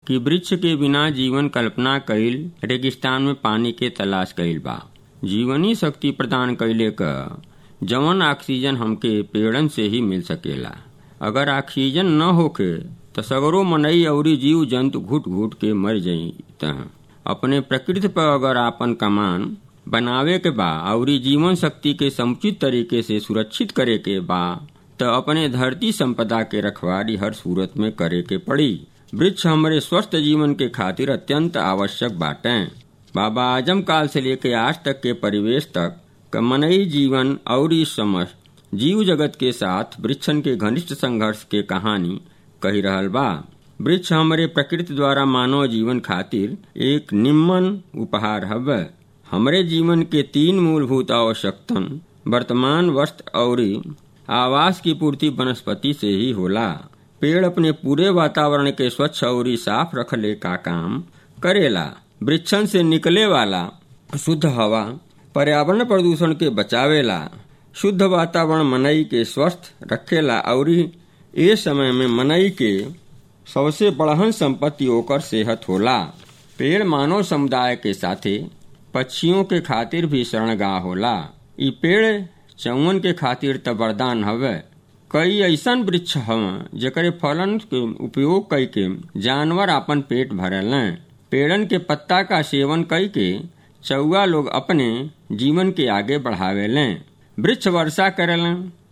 कि वृक्ष के बिना जीवन कल्पना कईल रेगिस्तान में पानी के तलाश कईल बा जीवनी शक्ति प्रदान कईले क जवन ऑक्सीजन हमके पेड़न से ही मिल सकेला अगर ऑक्सीजन न होके त सगरो मनई अउरी जीव जंतु घुट घुट के मर जाई अपने प्रकृति पर अगर आपन कमान बनावे के बा अउरी जीवन शक्ति के समुचित तरीके से सुरक्षित करे के बा त अपने धरती संपदा के रखवारी हर सूरत में करे के पड़ी वृक्ष हमारे स्वस्थ जीवन के खातिर अत्यंत आवश्यक बाटे बाबा आजम काल से लेके आज तक के परिवेश तक क मनई जीवन और इस समझ जीव जगत के साथ वृक्षन के घनिष्ठ संघर्ष के कहानी कही रहल बा वृक्ष हमारे प्रकृति द्वारा मानव जीवन खातिर एक निम्न उपहार हवे हमरे जीवन के तीन मूलभूत आवश्यकतन वर्तमान वस्त्र और आवास की पूर्ति वनस्पति से ही होला पेड़ अपने पूरे वातावरण के स्वच्छ और साफ रखले का काम करेला वृक्षन से निकले वाला शुद्ध हवा पर्यावरण प्रदूषण के बचावेला शुद्ध वातावरण मनई के स्वस्थ रखेला और ए समय में मनई के सबसे बड़हन संपत्ति ओकर सेहत होला पेड़ मानव समुदाय के साथे पक्षियों के खातिर भी शरणगाह होला ई पेड़ चौवन के खातिर त वरदान हवे कई ऐसन वृक्ष हव जकरे फलन के उपयोग कई के जानवर अपन पेट भरल पेड़न के पत्ता का सेवन कई के चौवा लोग अपने जीवन के आगे बढ़ावे लें वृक्ष वर्षा करल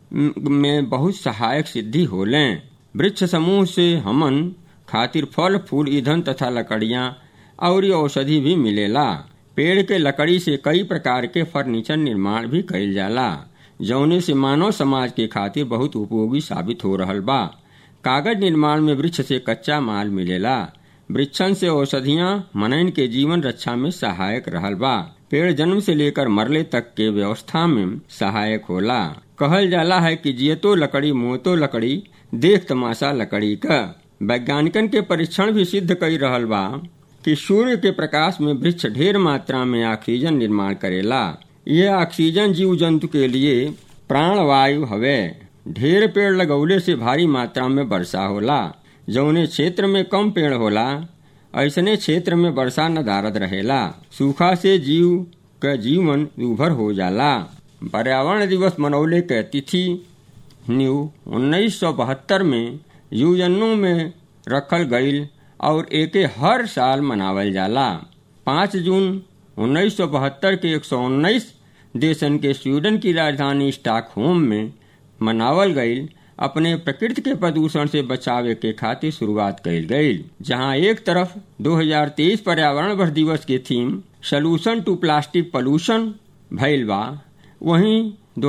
में बहुत सहायक सिद्धि होले वृक्ष समूह से हमन खातिर फल फूल ईंधन तथा लकड़ियाँ और औषधि भी मिलेला पेड़ के लकड़ी से कई प्रकार के फर्नीचर निर्माण भी कईल जाला जौने से मानव समाज के खातिर बहुत उपयोगी साबित हो रहल बा कागज निर्माण में वृक्ष से कच्चा माल मिलेला वृक्षन से औषधियाँ मनइन के जीवन रक्षा में सहायक रहल बा पेड़ जन्म से लेकर मरले तक के व्यवस्था में सहायक होला कहल जाला है कि जियतो लकड़ी मोतो लकड़ी देख तमाशा लकड़ी का वैज्ञानिकन के परीक्षण भी सिद्ध कई रहल बा कि सूर्य के प्रकाश में वृक्ष ढेर मात्रा में ऑक्सीजन निर्माण करेला यह ऑक्सीजन जीव जंतु के लिए प्राण वायु हवे ढेर पेड़ लगौले से भारी मात्रा में वर्षा होला जौने क्षेत्र में कम पेड़ होला ऐसने क्षेत्र में वर्षा नदारद रहेला सूखा से जीव का जीवन उभर हो जाला पर्यावरण दिवस मनौले के तिथि न्यू उन्नीस सौ बहत्तर में यूएनओ में रखल गईल और एके हर साल मनावल जाला पाँच जून उन्नीस सौ बहत्तर के एक सौ उन्नीस देशन के स्वीडन की राजधानी स्टॉकहोम में मनावल गईल अपने प्रकृति के प्रदूषण से बचावे के खातिर शुरुआत कईल गईल जहां एक तरफ 2023 पर्यावरण वर्ष दिवस के theme solution to plastic pollution भइल बा वहीं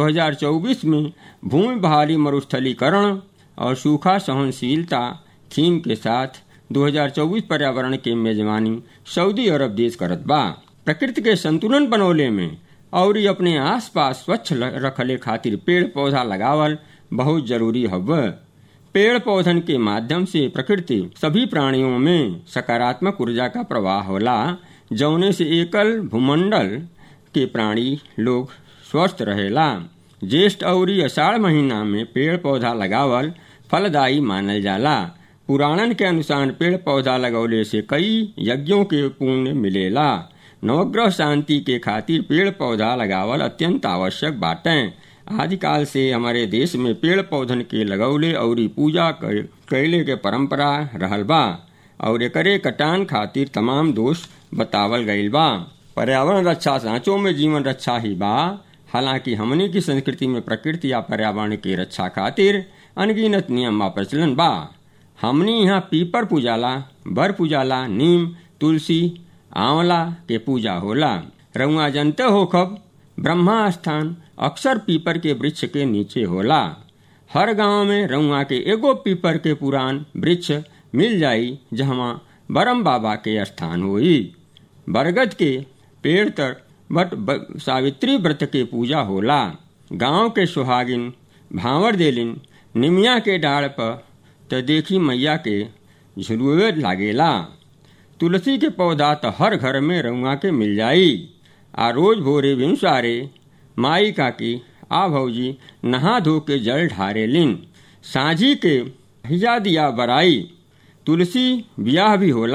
2024 में भूमि बहाली मरुस्थलीकरण और सूखा सहनशीलता थीम के साथ 2024 पर्यावरण के मेजबानी सऊदी अरब देश करत बा प्रकृति के संतुलन बनौले में और अपने आसपास स्वच्छ रखले खातिर पेड़ पौधा लगावल बहुत जरूरी हव पेड़ पौधन के माध्यम से प्रकृति सभी प्राणियों में सकारात्मक ऊर्जा का प्रवाह होला जौने से एकल भूमंडल के प्राणी लोग स्वस्थ रहेला ज्येष्ठ और अषाढ़ महीना में पेड़ पौधा लगावल फलदायी मानल जाला पुराणन के अनुसार पेड़ पौधा लगौले से कई यज्ञों के पुण्य मिलेला नवग्रह शांति के खातिर पेड़ पौधा लगावल अत्यंत आवश्यक बाटे आदिकाल से हमारे देश में पेड़ पौधन के लगौले और पूजा कैले के परंपरा रहल बा और एकरे कटान खातिर तमाम दोष बतावल गईल बा पर्यावरण रक्षा सांचों में जीवन रक्षा ही बा हालांकि हमने की संस्कृति में प्रकृति या पर्यावरण की रक्षा खातिर अनगिनत नियम प्रचलन बा हमने यहाँ पीपर पूजाला बर पूजाला नीम तुलसी आंवला के पूजा होला रउआ जनते हो खब ब्रह्मा स्थान अक्सर पीपर के वृक्ष के नीचे होला हर गांव में रउआ के एगो पीपर के पुरान वृक्ष मिल जाई जहाँ बरम बाबा के स्थान होई बरगद के पेड़ तर बट सावित्री व्रत के पूजा होला गांव के सुहागिन भांवर देलिन निमिया के डाड़ पर त देखी मैया के झुलुए लागेला तुलसी के पौधा तो हर घर में रउआ के मिल जाई आ रोज भोरे बिनुसारे माई काकी आ भौजी नहा धो के जल ढारे लिन साझी के हिजा दिया बराई तुलसी ब्याह भी होला